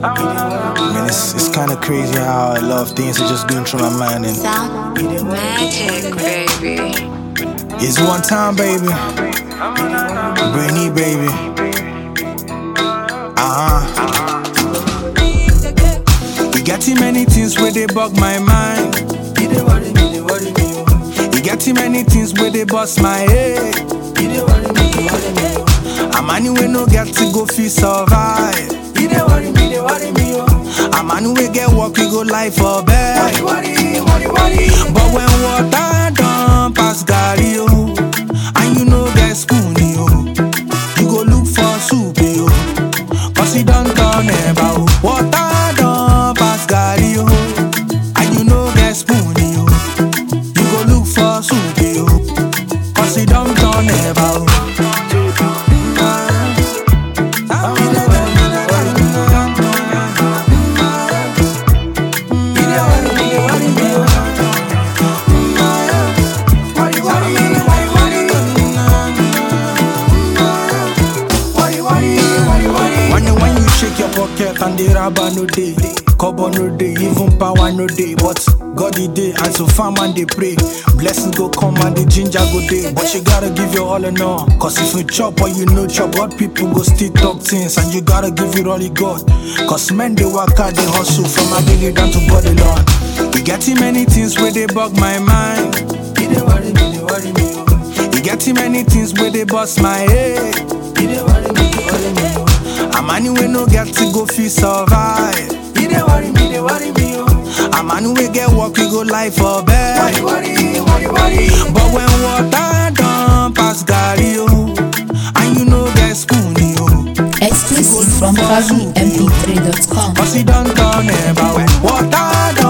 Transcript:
I mean, it's, it's kind of crazy how a lot of things are just going through my mind. And Sound magic, baby. it's one time, baby. Brainy, baby. Uh huh. You get too many things where they bug my mind. You get too many things where they bust my head. I'm anyway no get to go feel survive. I'm anyway get work we go life for bed. But when water don't pass Gary, oh, and you know get spoon, oh, you go look for soup, oh, cause it don't turn about. Water don't pass Gary, oh, and you know get spoon, oh, you go look for soup, oh, cause it don't turn about. When you, when you shake your pocket and the rubber no day, cover no day, even power no day. But God the day, and so farm and they pray. Blessings go come and the ginger go day. But you gotta give your all and all. Cause if you chop or you no chop, God people go still talk things. And you gotta give it all you got. Cause men they work hard, they hustle from a daily down to body lawn. You get too many things where they bug my mind. You get too many things where they bust my head. I'm anyway no get to go feel survive. I'm anyway get work we go life for bed. But when water don't pass Gary, oh, and you know get spoon, oh, Exclusive from ParisMP3.com. cause it don't turn about. Water